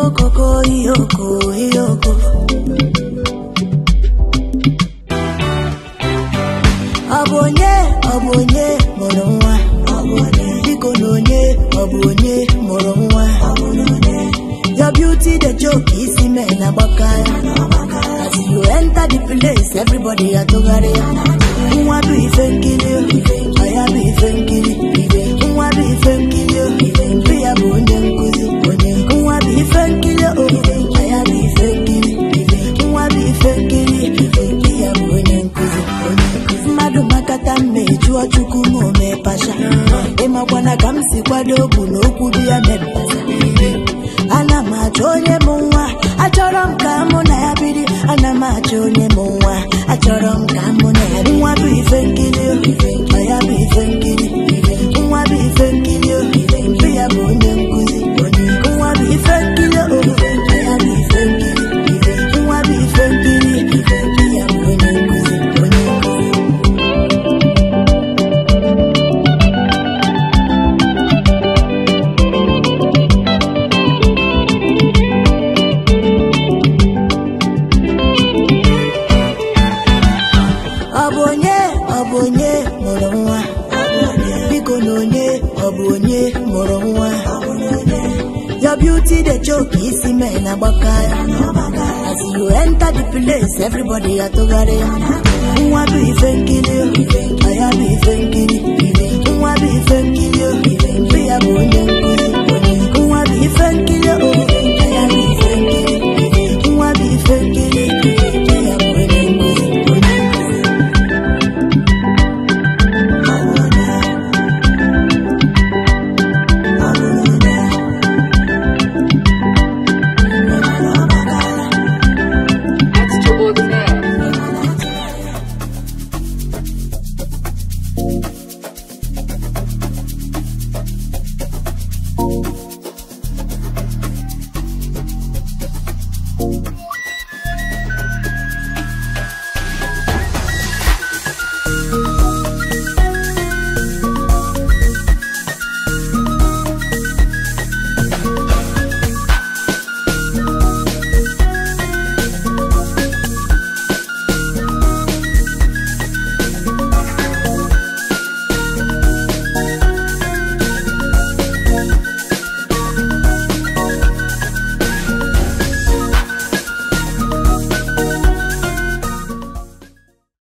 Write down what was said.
okoko iyoko iyoko ọ bụ onye ọ bụ onye mụrụ nwa biko na onye ọ bụ onye mụrụ nwa your beauty the joke isi mee na gbaka ya as you enter the place everybody atụgharị ya nwa bụ ife nkiri ọ ya bụ ife nkiri nwa bụ ife nkiri mpe ya bụ onye nkụzi nwa bụ ife nkiri ọ ya bụ ife nkiri nwa bụ ife nkiri mpe ya bụ onye nkụzi mmadụ makata mma ejụọ chukwu ma o mee pasha ịmakwana ka m si kwado okwu na okwu dị ya mepụta ana m achọ onye mụ nwa achọrọ m ka mụ na ya biri ana m achọ onye mụ nwa achọrọ m ka mụ na ya nwa bụ ife nkiri ọ ya bụ ife nkiri nwa bụ ife nkiri mpe ya bụ onye nkụzi nwa bụ ife nkiri ọ ya bụ ife nkiri nwa bụ ife nkiri mpe ya bụ onye nkụzi onye nkụzi ọ bụ onye ọ bụ onye mụrụ nwa biko na onye ọ bụ onye mụrụ nwa your beauty the joke isi mee na gbaka ya as you enter the place everybody atụgharị ya nwa bụ ife nkiri ọ ya bụ ife nkiri nwa bụ ife nkiri mpe ya bụ onye